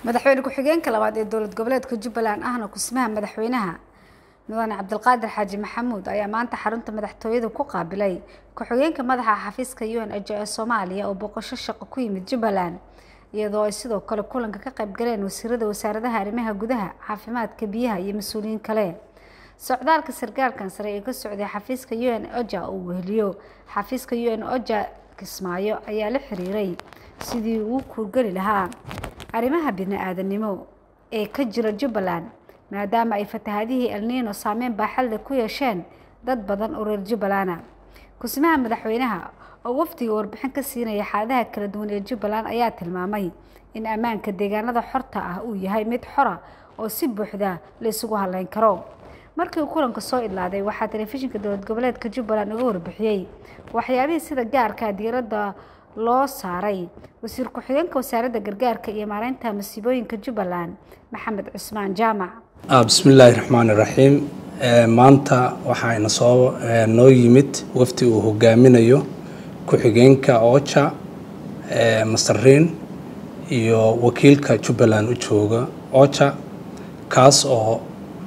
madaxweyne ku-xigeenka labaad ee dowlad goboleedka jubbaland ahna kusmaha madaxweynaha mudane cabdilqaadir xaaji maxamuud ayaa maanta xarunta madaxtooyada ku qaabilay ku-xigeenka madaxa xafiiska u n h ee soomaaliya oo boqosho shaqo ku yimid jubbaland iyadoo ay sidoo kale kulanka ka qayb galeen wasiirada wasaaradaha arrimaha gudaha caafimaadka biyaha iyo mas-uuliyiin kale socdaalka sarkaalkan sare ee ka socday xafiiska u n oja uu weheliyo xafiiska u n oja kismaayo ayaa la xiriiray sidii uu kuurgeli lahaa arrimaha bini-aadanimo ee ka jira jubbaland maadaama ay fatahaadihii elniino saameyn baaxadle ku yeesheen dad badan oo reer jubbalana kusmaha madaxweynaha oo wafdiga warbixin ka siinaya xaaladaha kala duwan ee jubbaland ayaa tilmaamay in ammaanka deegaanada xorta ah uu yahay mid xora oo si buuxda la isugu haleyn karo markii uu kulanka soo idlaaday waxaa telefishinka dowlad goboleedka jubbaland uga warbixiyey waxyaabihii sida gaarka diiradda loo saaray wasiir ku-xigeenka wasaaradda gargaarka iyo maareynta masiibooyinka jubbaland maxamed cusmaan jaamac bismillaahi raxmaan iraxiim maanta waxaana soo noo yimid wafdi uu hogaaminayo ku-xigeenka oja masariin iyo wakiilka jubbaland u jooga oja kaas oo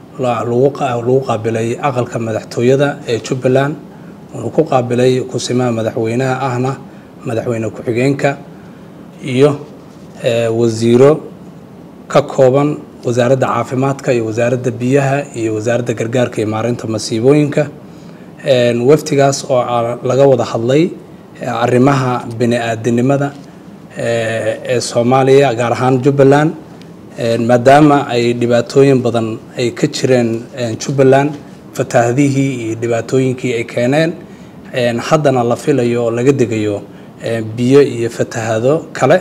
lagu qaabilay aqalka madaxtooyada ee jubbaland wuxuu ku qaabilay kusimaha madaxweynaha ahna madaxweyne ku-xigeenka iyo wasiiro ka kooban wasaaradda caafimaadka iyo wasaaradda biyaha iyo wasaaradda gargaarka iyo maareynta masiibooyinka wafdigaas oo laga wada hadlay arrimaha bini-aadinimada ee soomaaliya gaar ahaan jubbaland maadaama ay dhibaatooyin badan ay ka jireen jubbaland fataahadihii iyo dhibaatooyinkii ay keeneen haddana la filayo oo laga degayo biyo iyo fatahado kale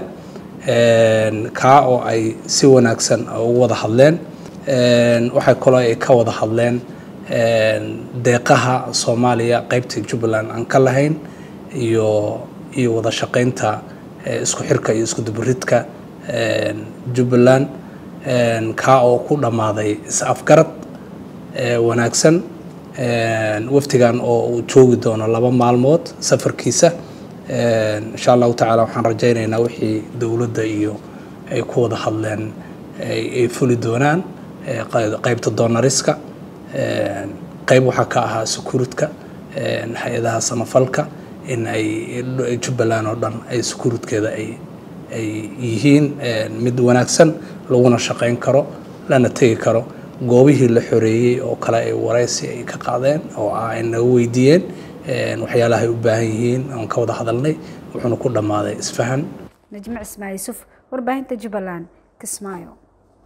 kaa oo ay si wanaagsan ugu wada hadleen waxay kaloo ay ka wada hadleen deeqaha soomaaliya qeybta jubbaland aan ka lahayn iyo iyo wada shaqeynta isku xirka iyo isku duburidka jubbaland kaa oo ku dhammaaday is-afgarad wanaagsan wafdigan oo uu joogi doono laba maalmood safarkiisa insha allahu tacaala waxaan rajaynaynaa wixii dowladda iyo ay ku wada hadleen ay fuli doonaan qeybta doonariska qeyb waxaa ka ahaa sukuuridka hay-adaha samafalka in ay jubbaland oo dhan ay sukuuridkeeda ay ay yihiin mid wanaagsan laguna shaqeyn karo lana tegi karo goobihii la xoreeyey oo kale ay wareysi ay ka qaadeen oo ah ay naga weydiiyeen waxyaalaha ay u baahan yihiin aan ka wada hadalnay wuxuuna ku dhammaaday isfahan najmo cismaa yuusuf warbaahinta jubbaland kismaayo